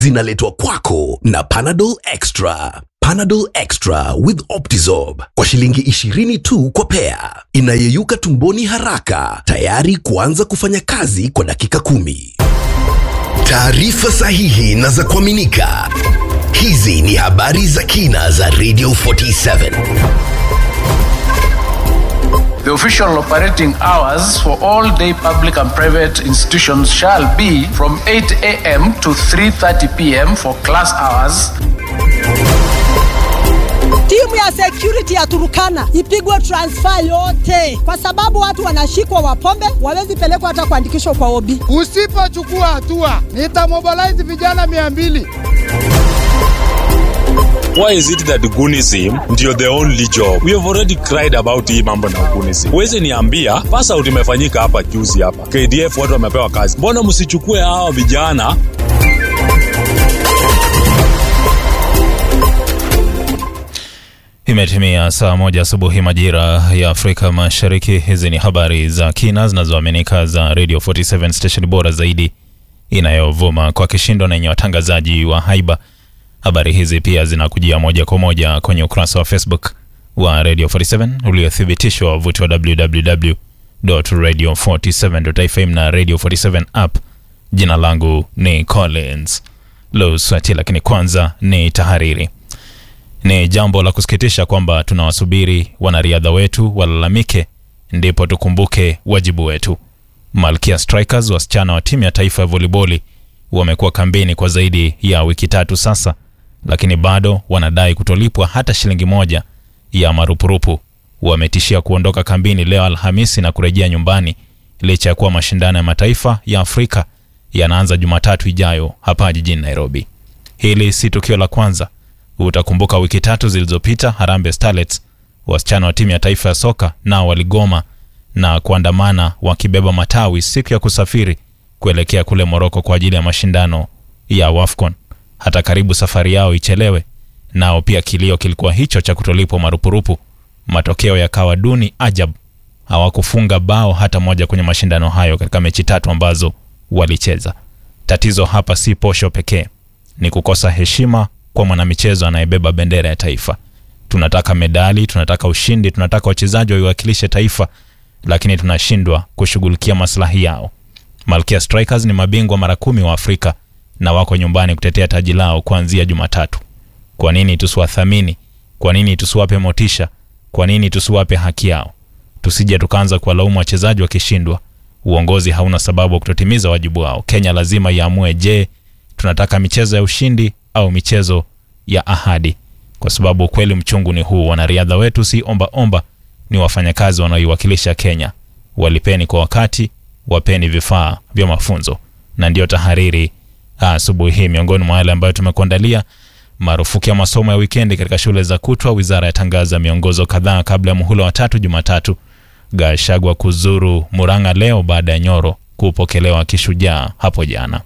zinaletwa kwako na Panadol Extra. Panadol Extra with Optizorb kwa shilingi 20 tu kwa pea, inayeyuka tumboni haraka, tayari kuanza kufanya kazi kwa dakika kumi. Taarifa sahihi na za kuaminika. Hizi ni habari za kina za Radio 47. The official operating hours for all day public and private institutions shall be from 8 a.m. to 3:30 p.m. for class hours. Timu ya security ya Turukana ipigwe transfer yote, kwa sababu watu wanashikwa wapombe, wawezi pelekwa hata kuandikishwa kwa obi. Usipochukua hatua nitamobilize vijana mia mbili. Why is it that Gunism ndio the only job? We have already cried about hii mambo na Gunism. Huwezi niambia pass out imefanyika hapa juzi hapa. KDF watu wamepewa kazi. Mbona msichukue hawa vijana Imetimia saa moja asubuhi majira ya Afrika Mashariki. Hizi ni habari za kina zinazoaminika za Radio 47 station bora zaidi inayovuma kwa kishindo na yenye watangazaji wa haiba. Habari hizi pia zinakujia moja kwa moja kwenye ukurasa wa Facebook wa Radio 47 uliothibitishwa wavuti wa www.radio47.fm na Radio 47 app. Jina langu ni Collins Luswati, lakini kwanza ni tahariri. Ni jambo la kusikitisha kwamba tunawasubiri wanariadha wetu walalamike ndipo tukumbuke wajibu wetu. Malkia Strikers, wasichana wa timu ya taifa ya voliboli, wamekuwa kambini kwa zaidi ya wiki tatu sasa, lakini bado wanadai kutolipwa hata shilingi moja ya marupurupu. Wametishia kuondoka kambini leo Alhamisi na kurejea nyumbani licha ya kuwa mashindano ya mataifa ya Afrika yanaanza Jumatatu ijayo hapa jijini Nairobi. Hili si tukio la kwanza. Utakumbuka wiki tatu zilizopita Harambee Starlets, wasichana wa timu ya taifa ya soka, nao waligoma na kuandamana wakibeba matawi siku ya kusafiri kuelekea kule Moroko kwa ajili ya mashindano ya WAFCON. Hata karibu safari yao ichelewe, nao pia kilio kilikuwa hicho cha kutolipwa marupurupu. Matokeo yakawa duni ajabu, hawakufunga bao hata moja kwenye mashindano hayo katika mechi tatu ambazo walicheza. Tatizo hapa si posho pekee, ni kukosa heshima kwa mwanamichezo anayebeba bendera ya taifa. Tunataka medali, tunataka ushindi, tunataka wachezaji waiwakilishe taifa, lakini tunashindwa kushughulikia maslahi yao. Malkia Strikers ni mabingwa mara kumi wa Afrika na wako nyumbani kutetea taji lao kuanzia Jumatatu. Kwa nini tusiwathamini? Kwa nini tusiwape motisha? Kwa nini tusiwape haki yao? Tusije tukaanza kuwalaumu wachezaji wakishindwa. Uongozi hauna sababu wa kutotimiza wajibu wao. Kenya lazima iamue, je, tunataka michezo ya ushindi au michezo ya ahadi? Kwa sababu ukweli mchungu ni huu, wanariadha wetu si omba omba, ni wafanyakazi wanaoiwakilisha Kenya. Walipeni kwa wakati, wapeni vifaa vya mafunzo. Na ndiyo tahariri asubuhi hii, miongoni mwa yale ambayo tumekuandalia: marufuku ya masomo ya wikendi katika shule za kutwa, wizara yatangaza miongozo kadhaa kabla ya muhula wa tatu Jumatatu. Gashagwa kuzuru Murang'a leo baada ya Nyoro kupokelewa kishujaa hapo jana.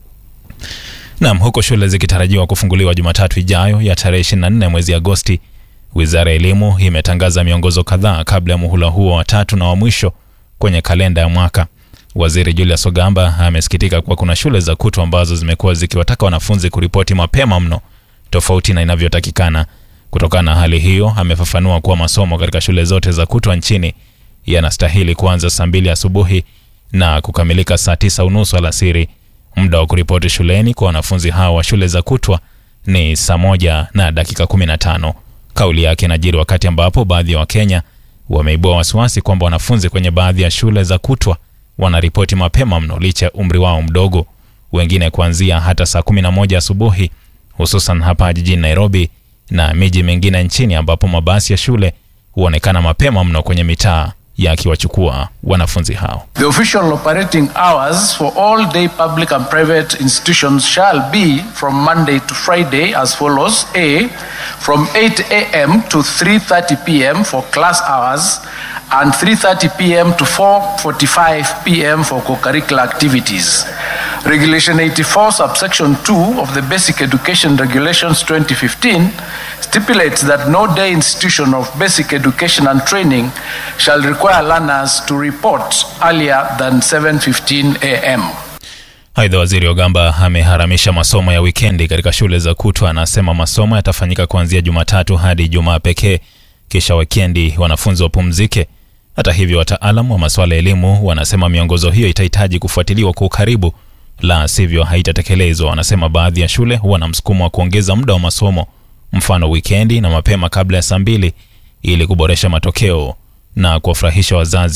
Naam, huko shule zikitarajiwa kufunguliwa Jumatatu ijayo ya tarehe 24 mwezi Agosti, wizara ya elimu imetangaza miongozo kadhaa kabla ya muhula huo wa tatu na wa mwisho kwenye kalenda ya mwaka. Waziri Julius Ogamba amesikitika kuwa kuna shule za kutwa ambazo zimekuwa zikiwataka wanafunzi kuripoti mapema mno, tofauti na inavyotakikana. Kutokana na hali hiyo, amefafanua kuwa masomo katika shule zote za kutwa nchini yanastahili kuanza saa mbili asubuhi na kukamilika saa tisa unusu alasiri. Muda wa kuripoti shuleni kwa wanafunzi hao wa shule za kutwa ni saa moja na dakika 15. Kauli yake inajiri wakati ambapo baadhi ya Wakenya wameibua wasiwasi kwamba wanafunzi kwenye baadhi ya shule za kutwa wanaripoti mapema mno licha ya umri wao mdogo, wengine kuanzia hata saa 11 asubuhi, hususan hapa jijini Nairobi na miji mingine nchini ambapo mabasi ya shule huonekana mapema mno kwenye mitaa yakiwachukua wanafunzi hao. The official operating hours for all day public and private institutions shall be from Monday to Friday as follows. A. From 8 a.m. to 3.30 p.m. for class hours and 3.30 p.m. to 4.45 p.m. for co-curricular activities. Regulation 84 subsection 2 of the Basic Education Regulations 2015 stipulates that no day institution of basic education and training shall require learners to report earlier than 7:15 a.m. Aidha, waziri Ogamba ameharamisha masomo ya wikendi katika shule za kutwa. Anasema masomo yatafanyika kuanzia Jumatatu hadi Ijumaa pekee, kisha wikendi wanafunzi wapumzike. Hata hivyo, wataalam wa masuala ya elimu wanasema miongozo hiyo itahitaji kufuatiliwa kwa ukaribu, la sivyo haitatekelezwa. Wanasema baadhi ya shule huwa na msukumo wa kuongeza muda wa masomo, mfano wikendi na mapema kabla ya saa mbili, ili kuboresha matokeo na kuwafurahisha wazazi